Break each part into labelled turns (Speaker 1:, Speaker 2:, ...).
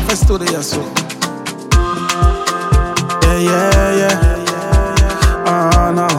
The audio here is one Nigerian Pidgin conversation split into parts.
Speaker 1: first to the so. Yeah, yeah, yeah. Ah, no.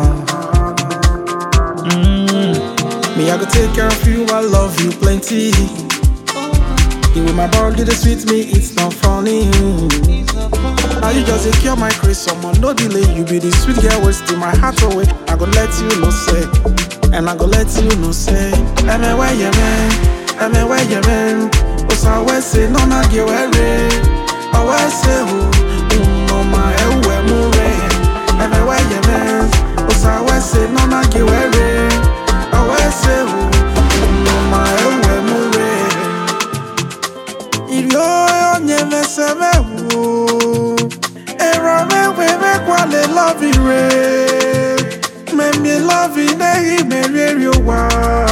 Speaker 1: Mm. Me, I go take care of you, I love you plenty. The way my body they sweet me, it's not funny. Now you just take care of my grace, someone no delay. You be the sweet girl, wasting my heart away. I go let you know say, and I go let you know say, I'm a way, yeah, man. I'm a way, yeah, man. Cause I always say, no, not get worried. I always say, oh, no, my, eh, where, move, I'm a way, yeah, man. Cause I always say, no, not get worried. I always say, oh, no, my, eh, where, move, Ìlú onye meseme wo Ero mewe mekwale love re Memi love nehi meri wa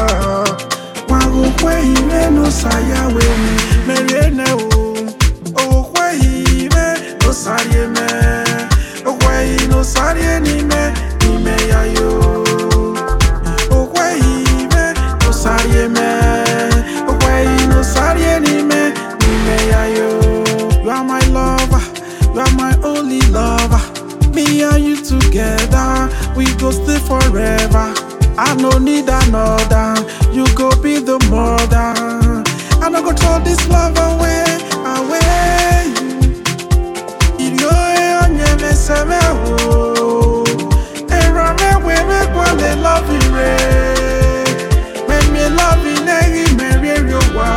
Speaker 1: Wagukwe ime no saya we me Meri ene o Ogukwe ime no sarie me Ogukwe i no sarie ni me Ni me ya yo Ogukwe ime no sarie me Ogukwe i no sarie ni me Ni me ya yo You are my lover You are my only lover Me and you together We go stay forever I no need another You go be the mother I no go throw this love away Away Ilio onye meseme wo Era me we me kwale love ire Me me love inegi me re wa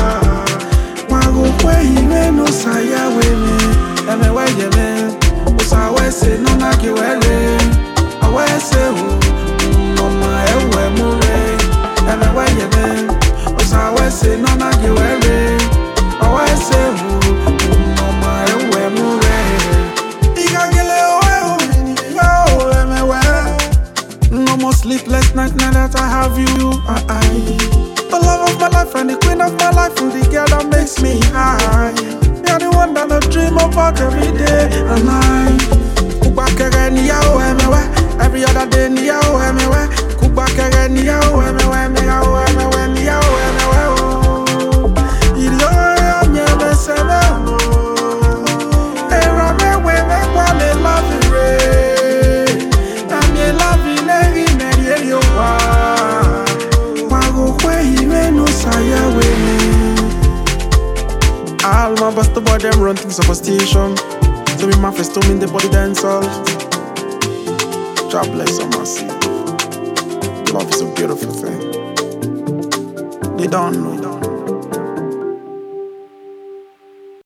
Speaker 1: Wagukwe ime no saya we me Eme we ye me Usa we se no na ki we re Awe se wo No ma ewe mu re Eme we ye me Usa we se no na ki we re Awe se wo No ma ewe mu re Iga gele oe o Iga o eme we no more sleepless nights now that I have you. I, I, the love of my life and the queen of my life, and the girl that makes me high. You're the one that I dream about every day and night. Kubakere niyawo emewe, every other day niyawo emewe. Kubakere niyawo emewe, niyawo emewe, niyawo emewe. oh. Ilo onye meseme o. Era mewe mekwale love re. Na me love ineri meri eri owa. Wagokwe ime no saya we me. All my bust boy them run things superstition. So me my first in the body dance all. God bless on my seat. Love is a beautiful thing. They don't know.